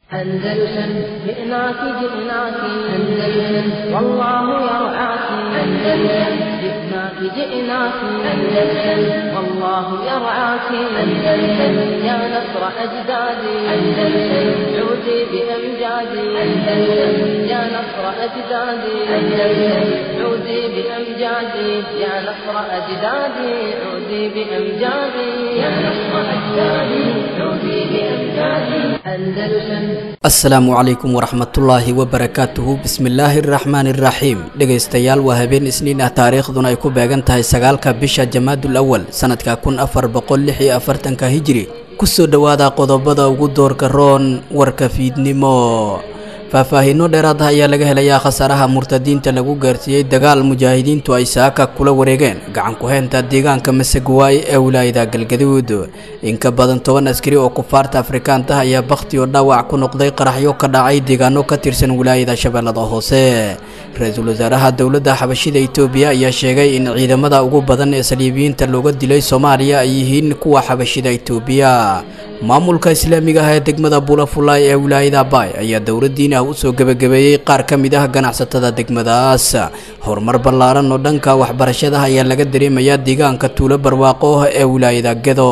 أندلسن جئناك جئناك أندلسن والله يرعاك أندلسن جئناك جئناك أندلسن والله يرعاك أندلسن يا نصر أجدادي أندلسن عودي بأمجادي أندلسن يا نصر أجدادي أندلسن عودي بأمجادي يا نصر أجدادي عودي بأمجادي يا نصر أجدادي عودي بأمجادي أندلسن asalaamu calaykum waraxmatullaahi wabarakaatuhu bismillaahi araxmaani iraxiim dhegaystayaal waa habeen isniin ah taariikhduna ay ku beegan tahay sagaalka bisha jamaadul awal sanadka kun afar boqol lix iyo afartanka hijiri kusoo dhowaada qodobada ugu doorka roon warka fiidnimo faahfaahiino dheeraad ah ayaa laga helayaa khasaaraha murtadiinta lagu gaarsiiyey dagaal mujaahidiintu ay saaka kula wareegeen gacan ku-heynta deegaanka maseguwaay ee wilaayada galgaduud in ka badan toban askari oo kufaarta afrikaanta ah ayaa bakhti oo dhaawac ku noqday qaraxyo ka dhacay deegaano ka tirsan wilaayada shabeellada hoose ra-iisul wasaaraha dowladda xabashida itoobiya ayaa sheegay in ciidamada ugu badan ee saliibiyiinta looga dilay soomaaliya ay yihiin kuwa xabashida itoobiya maamulka islaamiga ah ee degmada buulafulaay ee wilaayada baay ayaa dowladdiin ah usoo gebagabeeyey qaar ka mid ah ganacsatada degmadaas horumar ballaaran oo dhanka waxbarashada ayaa laga dareemayaa deegaanka tuulo barwaaqo ee wilaayada gedo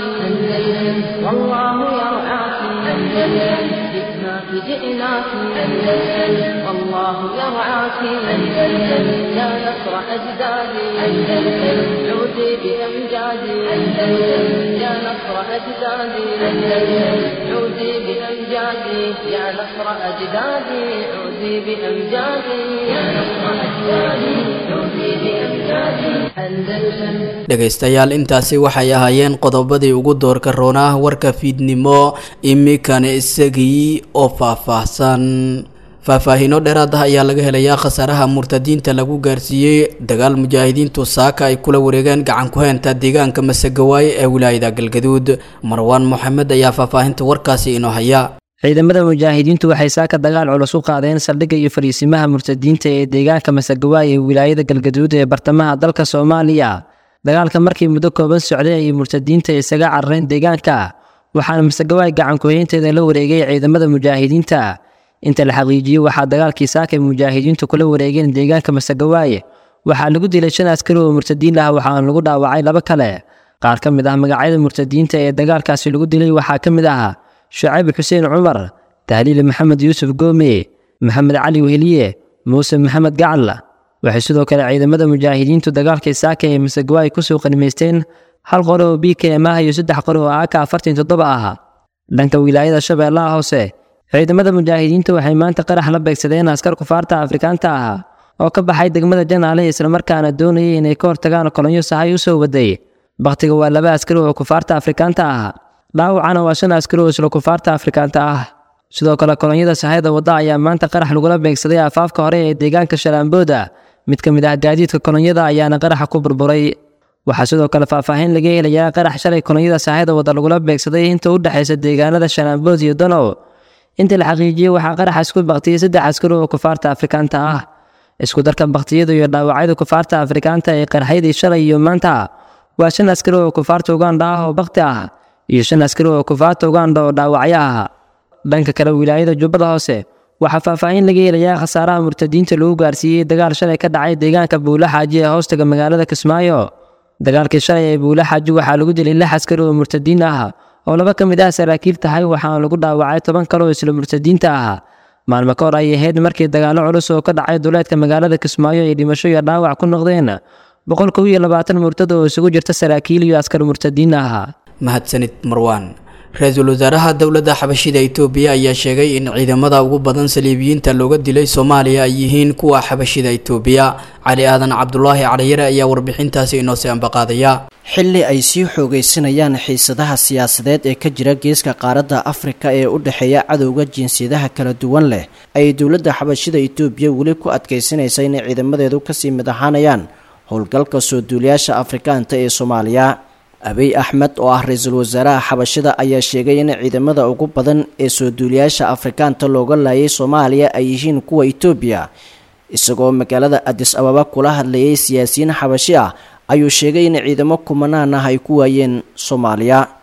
أندلسن والله يرعاك أندلسن جئناك جئناك أندلسن والله يرعاك أندلسن يا نصر أجدادي أندلسن عودي بأمجادي أندلسن يا نصر أجدادي أندلسن عودي بأمجادي يا نصر أجدادي عودي بأمجادي يا نصر أجدادي عودي بأمجادي أندلسن dhegaystayaal intaasi waxay ahaayeen qodobadii ugu doorka roonah warka fiidnimo imikana isagii oo faahfaahsan faahfaahiino dheeraad ah ayaa laga helayaa khasaaraha murtadiinta lagu gaarsiiyey dagaal mujaahidiintu saaka ay kula wareegeen gacan ku-heynta deegaanka masegawaay ee wilaayada galgaduud marwaan moxamed ayaa faahfaahinta warkaasi inoo haya ciidamada mujaahidiintu waxay saaka dagaal culus u qaadeen saldhigga iyo fariisimaha murtadiinta ee deegaanka masegawaay ee wilaayada galgaduud ee bartamaha dalka soomaaliya dagaalka markii muddo kooban socday ayay murtadiinta isaga carareen deegaanka waxaana masegawaay gacan ku-heynteeda la wareegay ciidamada mujaahidiinta inta la xaqiijiyey waxaa dagaalkii saaka ay mujaahidiintu kula wareegeen deegaanka masegawaay waxaa lagu dilay shan askari oo murtadiin ah waxaana lagu dhaawacay laba kale qaar ka mid ah magacyada murtadiinta ee dagaalkaasi lagu dilay waxaa ka mid ah shucayb xuseen cumar tahliil maxamed yuusuf goome maxamed cali weheliye muuse maxamed gacal waxay sidoo kale ciidamada mujaahidiintu dagaalkii saaka ee masegawaay kusoo qanimaysteen hal qore oo b k m ah iyo saddex qore oo aaka afartan toddoba ah dhanka wilaayada shabeellaha hoose ciidamada mujaahidiinta waxay maanta qarax la beegsadeen askar kufaarta afrikaanta ah oo ka baxay degmada janaale islamarkaana doonayay inay ka hortagaan kolonyo sahay u soo waday bakhtiga waa laba askari oo kufaarta afrikaanta ah dhaawacana waa shan askari oo isla kufaarta afrikaanta ah sidoo kale kolonyada sahayda wadda ayaa maanta qarax lagula beegsaday afaafka hore ee deegaanka shalaambooda mid ka mid ah gaadiidka kolonyada ayaana qaraxa ku burburay waxaa sidoo kale faahfaahin laga helayaa qarax shalay kolonyada sahayda wadda lagula beegsaday inta u dhexaysa deegaanada shalaambood iyo donow inta la xaqiijiyey waxaa qaraxaas ku baktiyey saddex askari oo kufaarta afrikaanta ah isku darka baktiyada iyo dhaawacyada kufaarta afrikaanta ee qarxyadii shalay iyo maanta waa shan askari oo kufaarta uganda ah oo bakti ah iyo shan askari oo kufaarta uganda oo dhaawacyo ah dhanka kale wilaayada jubbada hoose waxaa faahfaahin laga helayaa khasaaraha murtadiinta lagu gaarsiiyey dagaal shalay ka dhacay deegaanka buula xaaji ee hoostaga magaalada kismaayo dagaalkii shalay ee buula xaaji waxaa lagu dilay lix askari oo murtadiin ah oo laba ka mid ah saraakiil tahay waxaana lagu dhaawacay toban kale oo isla murtadiinta ah maalmo ka hor ay ahayd markii dagaallo culus oo ka dhacay duleedka magaalada kismaayo ay dhimasho iyo dhaawac ku noqdeen boqol kow iyo labaatan murtad oo isugu jirta saraakiil iyo askar murtadiin ah mahadsanid marwaan ra-iisul wasaaraha dowladda xabashida itoobiya ayaa sheegay in ciidamada ugu badan saliibiyiinta looga dilay soomaaliya ay yihiin kuwa xabashida itoobiya cali aadan cabdulaahi caliyare ayaa warbixintaasi inoo sii ambaqaadaya xilli ay sii xoogaysanayaan xiisadaha siyaasadeed ee ka jira geeska qaaradda afrika ee u dhexeeya cadowga jinsiyadaha kala duwan leh ayay dowladda xabashida itoobiya weli ku adkaysanaysa inay ciidamadeedu kasii mid ahaanayaan howlgalka soo duuliyaasha afrikaanta ee soomaaliya abiy axmed oo ah ra-iisul wasaaraha xabashida ayaa sheegay in ciidamada ugu badan ee soo duuliyaasha afrikaanta looga laayay soomaaliya ay yihiin kuwa itoobiya isagoo magaalada adis ababa kula hadlayay siyaasiyiin xabashi ah ayuu sheegay in ciidamo kumanaan ah ay ku waayeen soomaaliya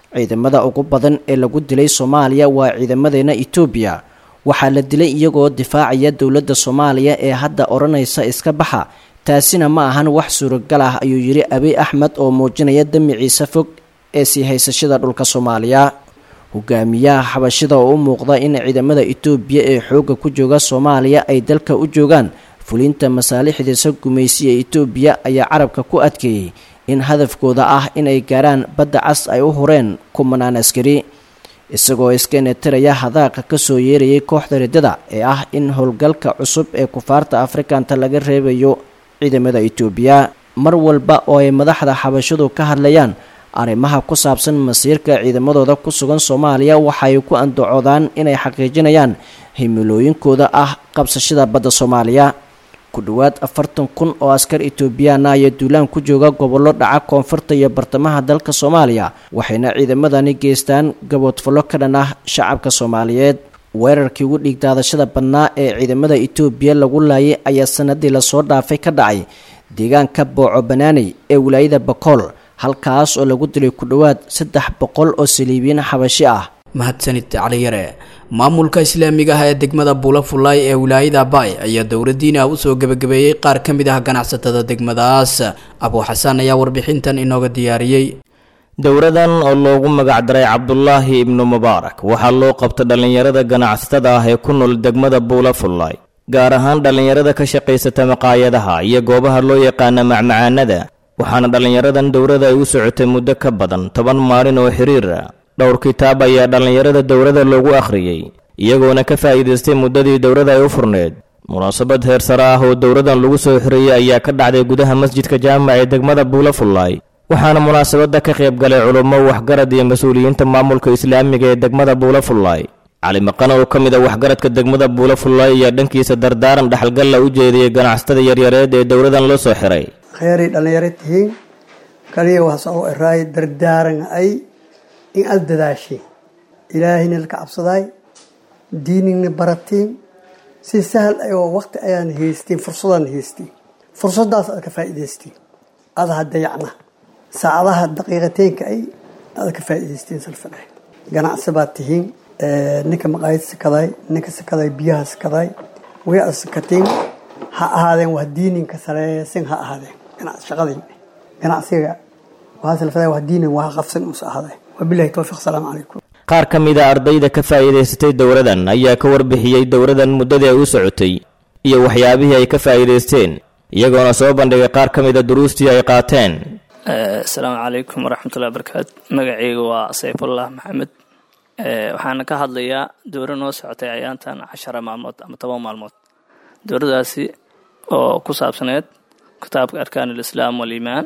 ciidamada ugu badan ee lagu dilay soomaaliya waa ciidamadeena etoobiya waxaa la dilay iyagoo difaacaya dowladda soomaaliya ee hadda odhanaysa iska baxa taasina ma ahan wax suuragal ah ayuu yidhi abiy axmed oo muujinaya damiciisa fog ee sii haysashada dhulka soomaaliya hogaamiyaha xabashida oo u muuqda in ciidamada etoobiya ee xoogga ku jooga soomaaliya ay dalka u joogaan fulinta masaalixdiisa gumaysi ee etoobiya ayaa carabka ku adkeeyey in hadafkooda ah inay gaaraan badda cas ay u hureen kumanaan askari isagoo iska netiraya hadaaqa kasoo yeerayay kooxda riddada ee ah in howlgalka cusub ee kufaarta afrikanta laga reebayo ciidamada etoobiya mar walba oo ay madaxda xabashadu ka hadlayaan arrimaha ku saabsan masiirka ciidamadooda ku sugan soomaaliya waxay ku andacoodaan inay xaqiijinayaan himilooyinkooda ah qabsashada badda soomaaliya ku dhowaad afartan kun oo askar etoobiyaana ayaa duulaan ku jooga gobollo dhaca koonfurta iyo bartamaha dalka soomaaliya waxayna ciidamadani geystaan gaboodfallo ka dhan ah shacabka soomaaliyeed weerarkii ugu dhiigdaadashada badnaa ee ciidamada etoobiya lagu laayay ayaa sanadii lasoo dhaafay ka dhacay deegaanka booco banaaney ee wilaayada bakool halkaas oo lagu dilay ku dhowaad saddex boqol oo saliibiyiin xabashi ah mahadsanid caliyare maamulka islaamiga ah ee degmada buulafulaay ee wilaayada baay ayaa dowladiina usoo gebagabeeyey qaar ka mid ah ganacsatada degmadaas abuu xasaan ayaa warbixintan inooga diyaariyey dowradan oo loogu magac daray cabdulaahi ibnu mubaarak waxaa loo qabta dhallinyarada ganacsatada ah ee ku nool degmada buulafullaay gaar ahaan dhallinyarada ka shaqaysata maqaayadaha iyo goobaha loo yaqaana macmacaanada waxaana dhallinyaradan dowrada ay u socotay muddo ka badan toban maalin oo xiriir ah dhowr kitaab ayaa dhallinyarada dowrada loogu akhriyey iyagoona ka faa'iidaystay muddadii dowrada ay u furneed munaasabad heer sare ah oo dowradan lagu soo xiriyey ayaa ka dhacday gudaha masjidka jaamac ee degmada buulafullaay waxaana munaasabadda ka qayb galay culummo waxgarad iyo mas-uuliyiinta maamulka islaamiga ee degmada buulafullaay cali maqan oo ka mid a waxgaradka degmada buulafullaay ayaa dhankiisa dardaaran dhexalgalla u jeediyey ganacsatada yaryareed ee dowradan loo soo xiray kheyray dhallinyaro tihiin kaliya waxsoo eraay dardaaran ay in aada dadaashiin ilaahayna laka cabsadaay diinina baratiin si sahal ayoo waqti ayaan haystiin fursadaan haystiin fursadaas aad ka faa'iidaystiin adaha dayacna saacadaha daqiiqateenka ay aad ka faa'iidaystiin salfadhay ganacsi baad tihiin ninka maqaayad sakaday ninka sakaday biyaha sakaday way aad sakatiin ha ahaadeen wax diininka sareesin ha ahaadeen ganacsi shaqadii ganacsiga waxaa salfaday wax diinin wax qabsan uusa ahaadeen wabilahi towfiiq asalaamu calaykum qaar ka mid a ardayda ka faa'iidaysatay dowradan ayaa ka warbixiyey dowradan muddadii ay u socotay iyo waxyaabihii ay ka faa'iidaysteen iyagoona soo bandhigay qaar ka mid a duruustii ay qaateen asalaamu calaykum waraxmatullahi barakaatu magacayga waa sayfullah maxamed waxaana ka hadlayaa dowro noo socotay ayaantan cashara maalmood ama toban maalmood dowradaasi oo ku saabsaneyd kitaabka arkaan alislaam waliimaan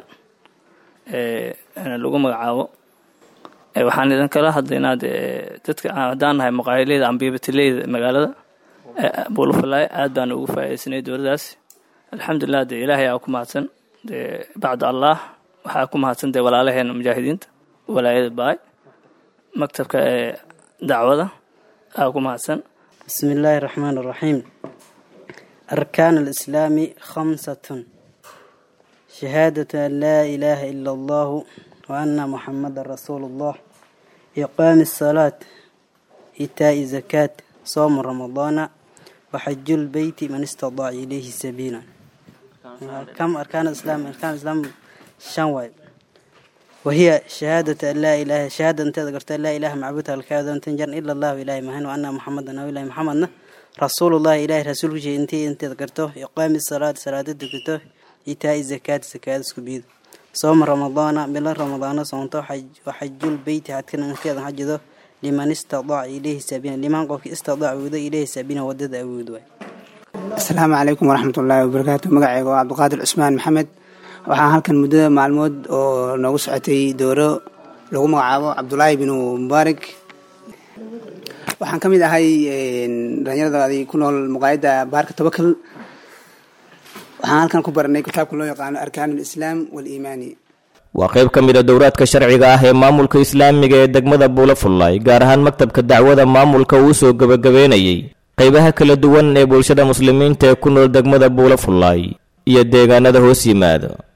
lagu magacaabo waxaan idin kala hadlaynaa dee dadka haddaan nahay maqaayileyda ambiibatileyda magaalada buulafalaay aad baan ugu faa'iidaysanay dowladaas alxamdulilah dee ilaahay aa ku mahadsan dee bacda allah waxaa ku mahadsan dee walaalaheena mujaahidiinta walaayada baay maktabka ee dacwada aa ku mahadsan بسم الله الرحمن الرحيم أركان الإسلام خمسة شهادة أن لا إله إلا الله وأن محمد رسول الله إقام الصلاة إيتاء الزكاة صوم رمضان وحج البيت من استطاع إليه سبيلا كم أركان الإسلام أركان الإسلام شنواي وهي شهادة أن لا إله شهادة أنت ذكرت لا إله معبود الكاذب أن تنجر إلا الله إله مهن وأن محمدا أو إله محمد رسول الله إله رسول شيء أنت أنت ذكرته إقام الصلاة صلاة ذكرته إيتاء الزكاة زكاة سكبيد صوم رمضان بلا رمضان صومته حج وحج البيت حتى أنت حجده لمن استطاع إليه سبيلا لمن قف استطاع وذا إليه سبيلا ودد أود asalaamu calaykum waraxmat ullaahi wabarakaatu magacayga waa cabdiqaadir cusmaan maxamed waxaan halkan muddada maalmood oo noogu socotay dooro lagu magacaabo cabdulaahi binu mubaarak waxaan ka mid ahay dhalinyarada ku nool muqaayadda baarka tobakal waxaan halkan ku baranay kitaabka loo yaqaano arkaan alislaam waaliimaani waa qayb ka mid a dowraadka sharciga ah ee maamulka islaamiga ee degmada buulafullaay gaar ahaan maktabka dacwada maamulka uu soo gebagabeynayey qaybaha kala duwan ee bulshada muslimiinta ee ku nool degmada buulafullaay iyo deegaanada hoos yimaada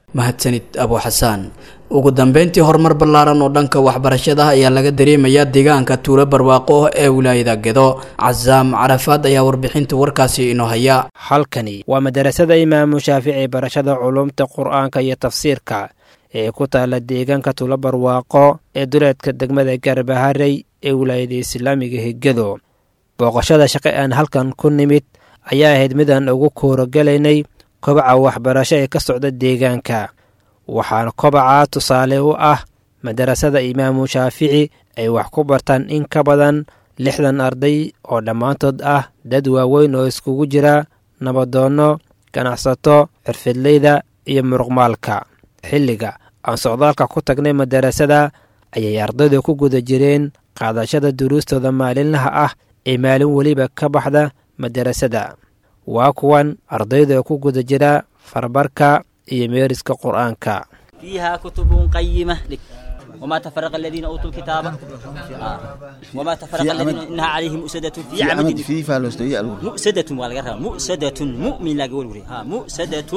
mahadsanid abu xasaan ugu dambeyntii horumar ballaaran oo dhanka waxbarashada ayaa laga dareemayaa deegaanka tuulo barwaaqo ee wilaayada gedo casaam carafaad ayaa warbixinta warkaasi inoo haya halkani waa madarasada imaamu shaafici barashada culumta qur-aanka iyo tafsiirka ee ku taala deegaanka tuulo barwaaqo ee duleedka degmada garbaharey ee wilaayada islaamiga hegado booqashada shaqe aan halkan ku nimid ayaa ahayd midaan ugu koorogalaynay kobaca waxbarasho ee ka socda deegaanka waxaana kobaca tusaale u ah madarasada imaamu shaafici ay wax ku bartaan in ka badan lixdan arday oo dhammaantood ah dad waaweyn oo iskugu jira nabadoonno ganacsato xirfidleyda iyo muruqmaalka xilliga aan socdaalka ku tagnay madarasada ayay ardaydu ku guda jireen qaadashada duruustooda maalinlaha ah ee maalin weliba ka baxda madarasada waa kuwan ardayda ku guda jira farbarka iyo meeriska qur-aanka فيها كتب قيمة لك وما تفرق الذين أوتوا الكتاب آه. وما تفرق الذين إنها عليهم مؤسدة في, في عمد عمد في فالوستوية مؤسدة والغرها مؤسدة مؤمن لا قول ها مؤسدة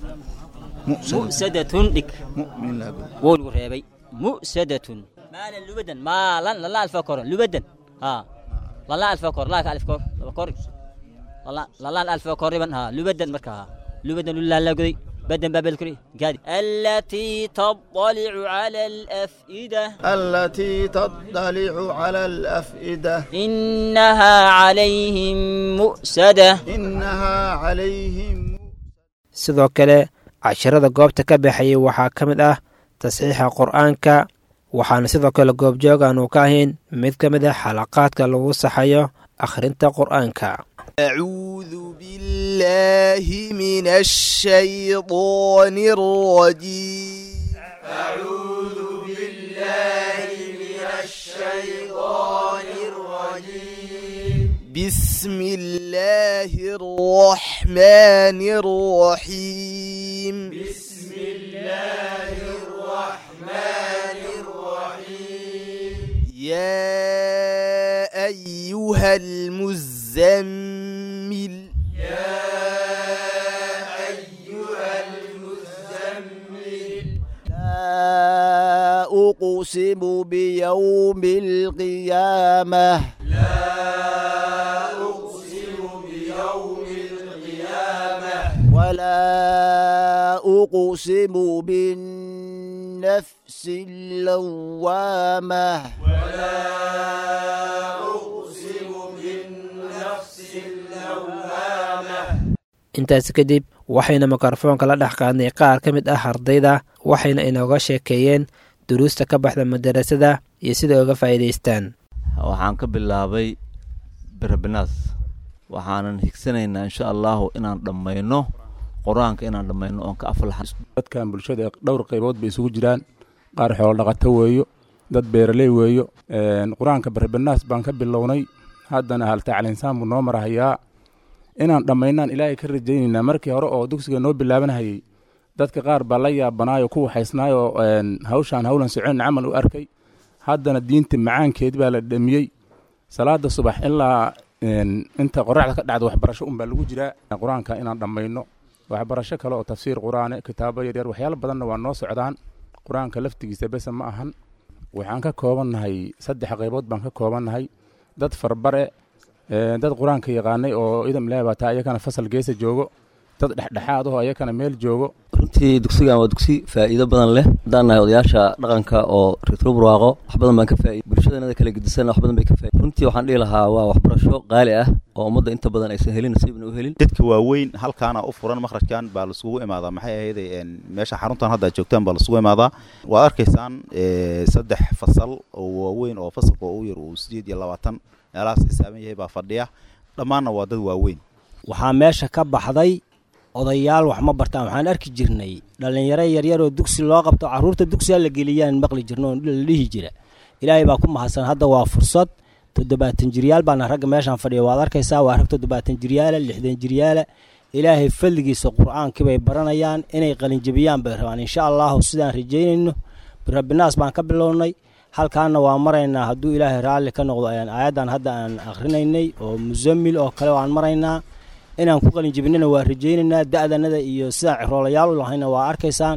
مؤسدة لك مؤمن لا قول ورهيبي مؤسدة مالا لبدا مالا لا الفكر لبدا ها لا الفكر لا الف كور الفكر لا لا الف كور ها لبدا مركها لبدا لا لا قدي بدن باب الكري قال التي تطلع على الأفئدة التي تطلع على الأفئدة إنها عليهم مؤسدة إنها عليهم sidoo kale casharada goobta ka baxayay waxaa ka mid ah tasxiixa qur-aanka waxaana sidoo kale goobjoog aanu ka ahayn mid ka mid ah xalaqaadka lagu saxayo akhrinta qur-aanka أعوذ بالله من الشيطان الرجيم أعوذ بالله من الشيطان الرجيم بسم الله الرحمن الرحيم بسم الله الرحمن الرحيم يا أيها المزمل يا أيها المزمل لا أقسم بيوم القيامة لا أقسم بيوم القيامة ولا أقسم بالنفس اللوامة ولا أقسم بالنفس اللوامة intaasi kadib waxayna mikrofoonka la dhex qaadnay qaar ka mid ah ardayda waxayna inooga sheekeeyeen duruusta ka baxda madarasada iyo sida uga faa'iidaystaan waxaan ka bilaabay berebinaas waxaanan higsanaynaa insha allahu inaan dhammayno qur-aanka inaan dhammayno oon ka aflaxa dadkan bulshada dhowr qaybood bay isugu jiraan qaar xoolo dhaqato weeyo dad beeraley weeyo qur-aanka berebinaas baan ka bilownay haddana hal tacliinsaan buu noo marahayaa inaan dhammaynaan ilaahay ka rajaynaynaa markii hore oo dugsiga noo bilaabanhayay dadka qaar baa la yaabanaayo ku waxaysnaayoo hawshaan howlan socon camal u arkay haddana diinta macaankeed baa la dhamiyey salaada subax ilaa inta qoraxda ka dhacda waxbarasho unbaa lagu jiraa qur-aanka inaan dhammayno waxbarasho kale oo tafsiir qur-aane kitaabo yaryar waxyaalo badanna waa noo socdaan qur-aanka laftigiisa bese ma ahan waxaan ka koobannahay saddex qaybood baan ka koobannahay dad farbare dad qur-aanka yaqaanay oo idam leebata ayakana fasal geesa joogo dad dhexdhexaad aho ayakana meel joogo runtii dugsigan waa dugsi faa'iido badan leh haddaan nahay odayaasha dhaqanka oo reetro burwaaqo wax badan baan ka faa'iid bulshadeenada kala gedisan wax badan bay ka faa'iid runtii waxaan dhihi lahaa waa waxbarasho qaali ah oo ummadda inta badan aysan helin nasiibna u helin dadka waaweyn halkaana u furan makhrajkan baa laisugu imaadaa maxay ahayday meesha xaruntan hadda aad joogtaan baa laisugu imaadaa waad arkaysaan saddex fasal oo waaweyn oo fasalka oo u yar uu sideed iyo labaatan meelahaas xisaaban yahay baa fadhiya dhammaanna waa dad waaweyn waxaa meesha ka baxday odayaal wax ma bartaan waxaan arki jirnay dhallinyaro yaryar oo dugsi loo qabto carruurta dugsiga la geliyaan maqli jirno oo la dhihi jira ilaahay baa ku mahadsan hadda waa fursad toddobaatan jiryaal baana ragga meeshaan fadhiya waad arkaysaa waa rag toddobaatan jiryaala lixdan jiryaala ilaahay fadligiisa qur-aankii bay baranayaan inay qalinjabiyaan bay rabaan insha allahu sidaan rajaynayno rabbinaas baan ka bilownay halkaana waa maraynaa hadduu ilaahay raalli ka noqdo ayaan aayaddan hadda aan akhrinaynay oo musamil oo kale waan maraynaa inaan ku qalinjabinana waa rajaynaynaa da'danada iyo sidaan ciroolayaal u lahayna waa arkaysaan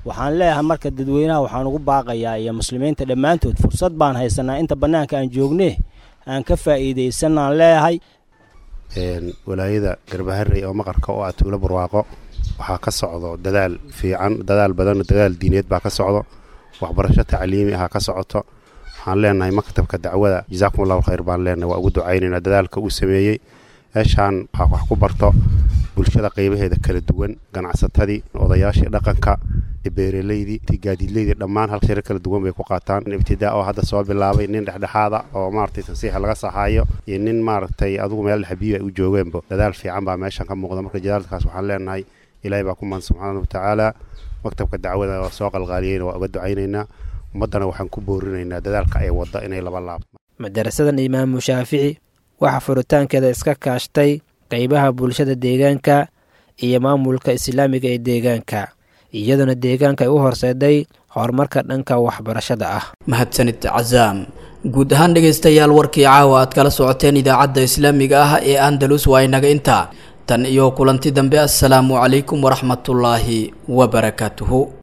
waxaan leeyahay marka dadweynaha waxaan ugu baaqayaa iyo muslimiinta dhammaantood fursad baan haysanaa inta bannaanka aan joogne aan ka faa'iidaysanaan leeyahay walaayada garbaharey oo maqarka oo ah tuulo barwaaqo waxaa ka socdo dadaal fiican dadaal badan dadaal diineed baa ka socdo waxbarasho tacliimi ahaa ka socoto waxaan leenahay maktabka dacwada jazaakum allahu khayr baan leenahay waa ugu ducaynaynaa dadaalka uu sameeyey meeshaan waxaa wax ku barto bulshada qaybaheeda kala duwan ganacsatadii odayaashii dhaqanka beeraleydii gaadiidleydii dhammaan hal shiro kala duwan bay ku qaataan ibtidaa oo hadda soo bilaabay nin dhexdhexaada oo maaragtay tansiixa laga saxaayo iyo nin maaragtay adugu meel xabiib ay u joogeenba dadaal fiican baa meeshan ka muuqda marka jadaalkaas waxaan leenahay ilaahay baa ku maan subxaana watacaala maktabka dacwada waa soo qalqaaliyeyna waa uga ducaynaynaa ummaddana waxaan ku boorinaynaa dadaalka ay wadda inay laba laabto madarasadan imaamu shaafici waxaa furitaankeeda iska kaashtay qaybaha bulshada deegaanka iyo maamulka islaamiga ee deegaanka iyadoona deegaanka ay u horseeday horumarka dhanka waxbarashada ah mahadsanid cazaam guud ahaan dhegaystayaal warkii caawa aad kala socoteen idaacadda islaamiga ah ee andalus waa inaga intaa tan iyo kulanti dambe assalaamu calaykum waraxmatullaahi wabarakaatuhu